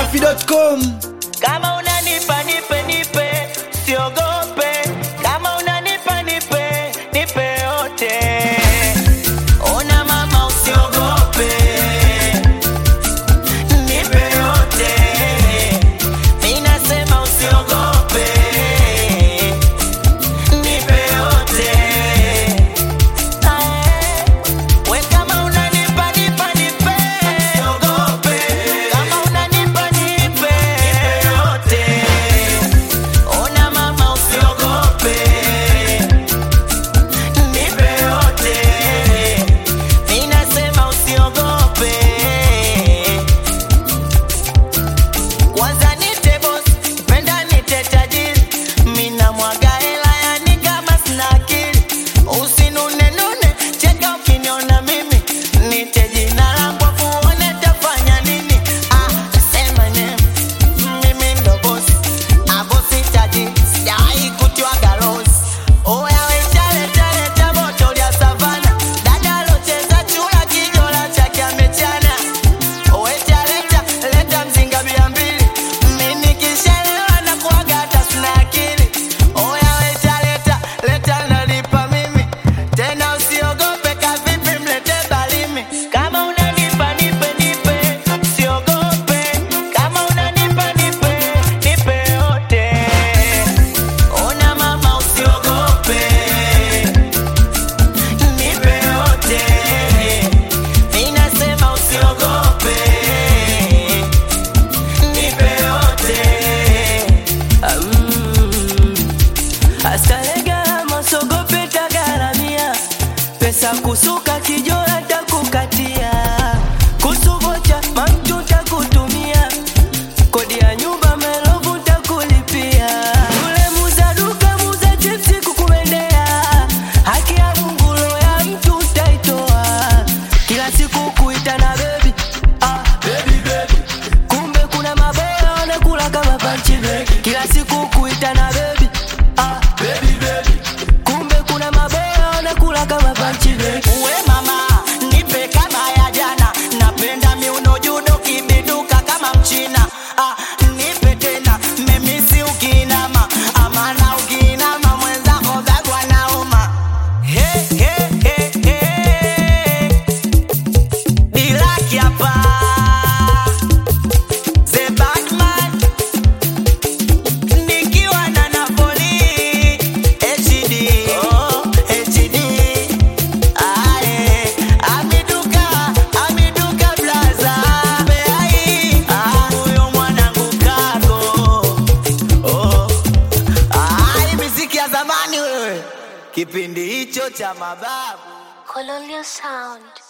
dachimsafi.com Kama unanipa nipe nipe, siogope. Kama unanipa nipe nipe yote. Ona mama, usiogope, nipe yote. Mimi nasema usiogope, nipe yote. Ae, we kama unanipa nipa nipe, usiogope. Kama unanipa nipe nipe yote. Ona mama, usiogope, nipe yote. Mimi nasema usiogope. Kwanza nite boss, penda nite tajiri. Mina mwaga hela yani kama sina akili. Usinune nune, cheka ukiniona mimi. Nite jina langu afu uone tafanya nini. Ah, sema name. Mimi ndo boss. Ah, boss tajiri. Sijawahi kutiwaga loss. Oya we chale chale cha moto lya savana. Dada alocheza chura kijola chake amechana. Weta leta leta mzinga mia mbili mimi nikishalewa na kuaga hata sina akili. Oya weta leta leta nalipa mimi tena, usiogope kavipi, mlete balimi. Kama unanipa nipe nipe, usiogope. Kama unanipa nipe nipe yote. Ona mama, usiogope, nipe yote. Mimi nasema usiogope, nipe yote. Astalega masogope tagaramia pesa kusuka kijola takukatia kusuvocha mamtu takutumia kodi ya nyumba melovu takulipia yule muza duka muza chipsi kukumendea haki ya Mungu roho ya mtu utaitoa kila siku kuita na bebi ah, baby, baby. kumbe kuna maboya wanakula kama panchi kila siku kuita na bebi ah, baby, baby. kumbe kuna maboya wanakula kama panchi Uwe mama, nipe kama ya jana. Napenda miuno judo kibiduka kama mchina. Ah, nipe tena, memisi ukinama. Amana ukinama mwenzako bagwa nauma. He, he, he, he. Dilaki hapa. The Batman. Nikiwa na Napoli. HD. Oh, HD. Ae, amiduka, amiduka blaza. Beai, ah, huyo mwanangu kako. Oh, ah, hii miziki ya zamani wewe. Kipindi hicho cha mababu. Colonial Sound.